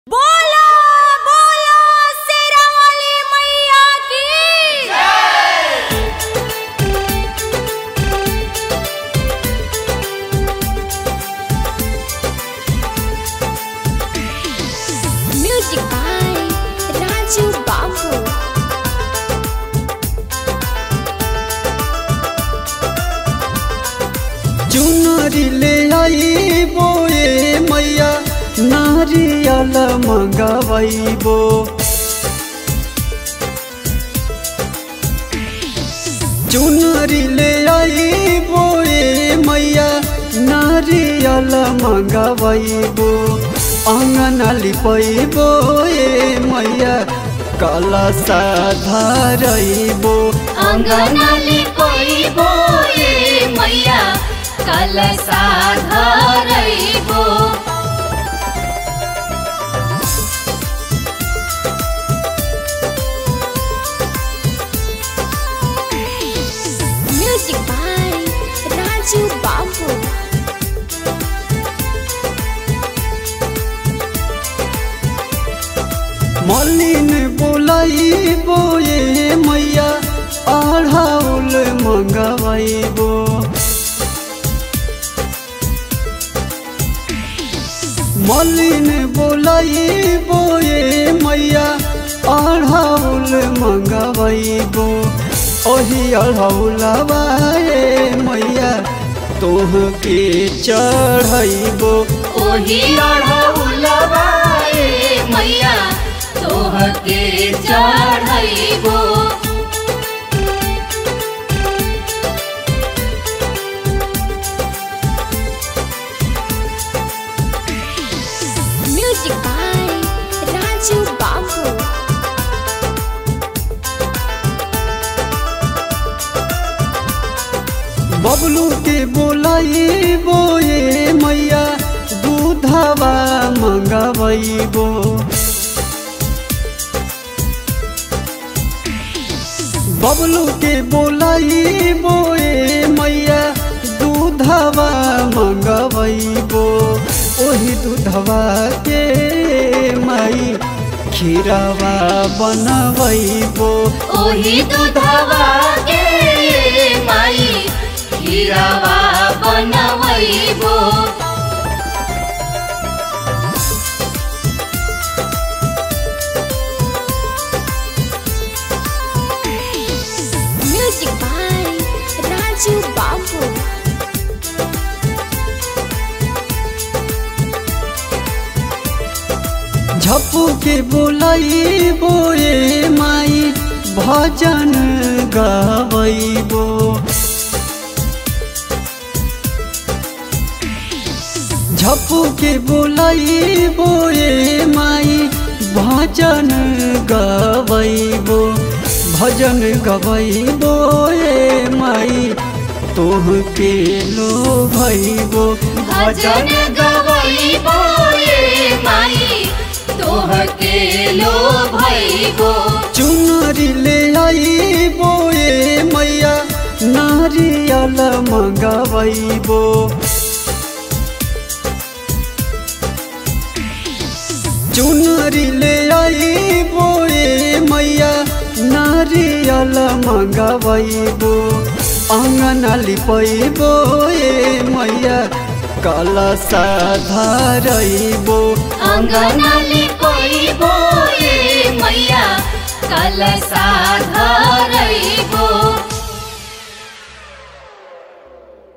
बोला बोला शेरा वाली मैया की म्यूजिक बाय राजू बाबू चुनरी ले आई बोए मैया नारियल मंगवैबो चुनरी ले आई बोए मैया नारियल मंगवैबो अङ्गना लिपैबो ए मैया कलसा धरैबो अंगनाली कोइबो ए मैया कलसा धरैबो म्यूजिक बाय राजू बाबू मलिन बोलाइबो ए मैया अढ़ाउल मङ्गवाइबो मलिन बोलाइबो ए मैया अढ़ाउल मङ्गवाइबो ओही अढ़ौलबा ए मैया तोहके चढ़ैबो ओही अढ़ौलबा ए मैया तोहके चढ़ैबो म्यूजिक बाय राजू बाबू बबलू के बोलाइबो ए मैया दूधवा मंगवैबो बबलू के बोलाइबो ए मैया दूधवा मंगवैबो ओही दूधवा के माई खीरवा बनवैबो ओही दूधवा के माई खीरवा बनवैबो म्यूजिक बाय राजू बाबू झप्पू के बोलाइबो ए माई भजन गवैबो झप्पू के बोलाइबो ए माई भजन गवैबो भजन गवैबो ए माई तोहके लो भैबो भजन गवैबो ए माई तोहके लो भैबो चुनरी ले आइबो ए मैया नारियल मंगवैबो चुनरी ले आइबो ए मैया नारियल मंगवैबो अङ्गना लिपैबो ए मैया कलसा धरैबो अंगनाली कोइबो ए मैया कलसा धरैबो